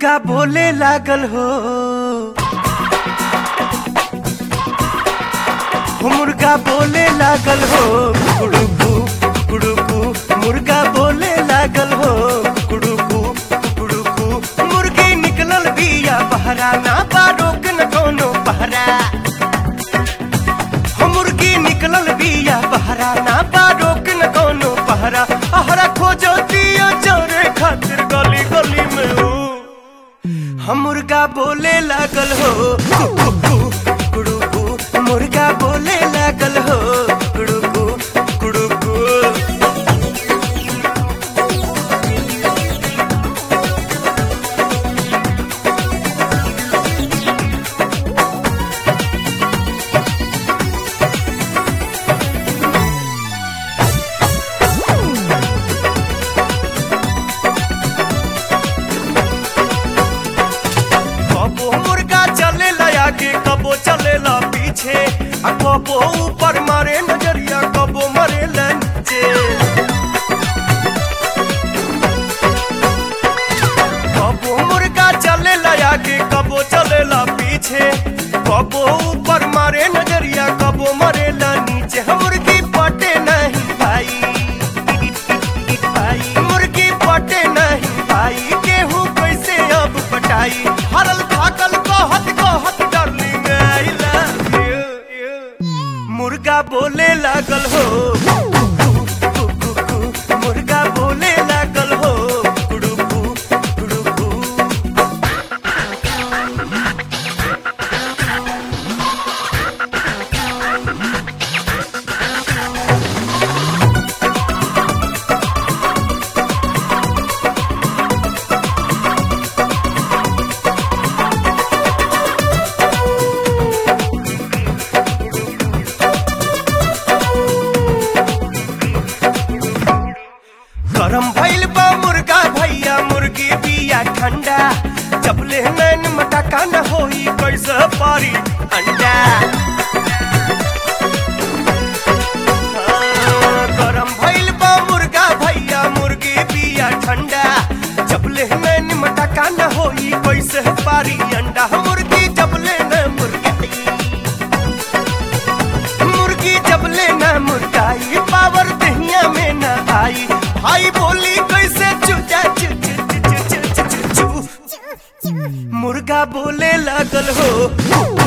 मुर्गा बोले लागल हो हो मुर्गा बोले लागल हो कुड़ुकू कुड़ुकू मुर्गा बोले लागल हो कुड़ुकू कुड़ुकू मुर्गी निकलल बिया बहरा ना बा रोक न कोनो पहरा हो मुर्गी निकलल बिया बहरा ना बा रोक न कोनो पहरा अहरा खोजो दियो चोरे खातिर गली गली में हो हम मुर्गा बोले लागल हो कुड़ुकू कुड़ुकू मुर्गा बोले लागल हो कुड़ुकू कुड़ुकू कबो मुर्गा चलेला आगे कबो चलेला पीछे आ कबो ऊपर मारे नजरिया कबो मरे नीचे कबो मुर्गा चलेला आगे कबो चलेला पीछे कबो ऊपर मारे नजरिया कबो मरे नीचे हम मुर्गी पटे नहीं भाई भाई मुर्गी पटे नहीं भाई गेहूं कैसे अब पटाई हरल थाकल कहत कहत डार्लिंग आई लव यू मुर्गा बोले लागल हो कु, कु, कु, मुर्गा बोले लागल हो कुड़ुकू कुड़ुकू गरम भइल बा मुर्गा भैया मुर्गी बिया ठंडा जब ले नैन मटका न होई कैसे पारी अंडा हाँ, गरम भइल बा मुर्गा भैया मुर्गी बिया ठंडा जब ले नैन मटका न होई कैसे पारी अंडा मुर्गी जब ले न मुर्गी मुर्गी जब लेना मुर्गाई पावर दहिया में न आई भाई बोली कैसे चुचा चु चु चु चु चु चु चु चु। मुर्गा बोले लागल हो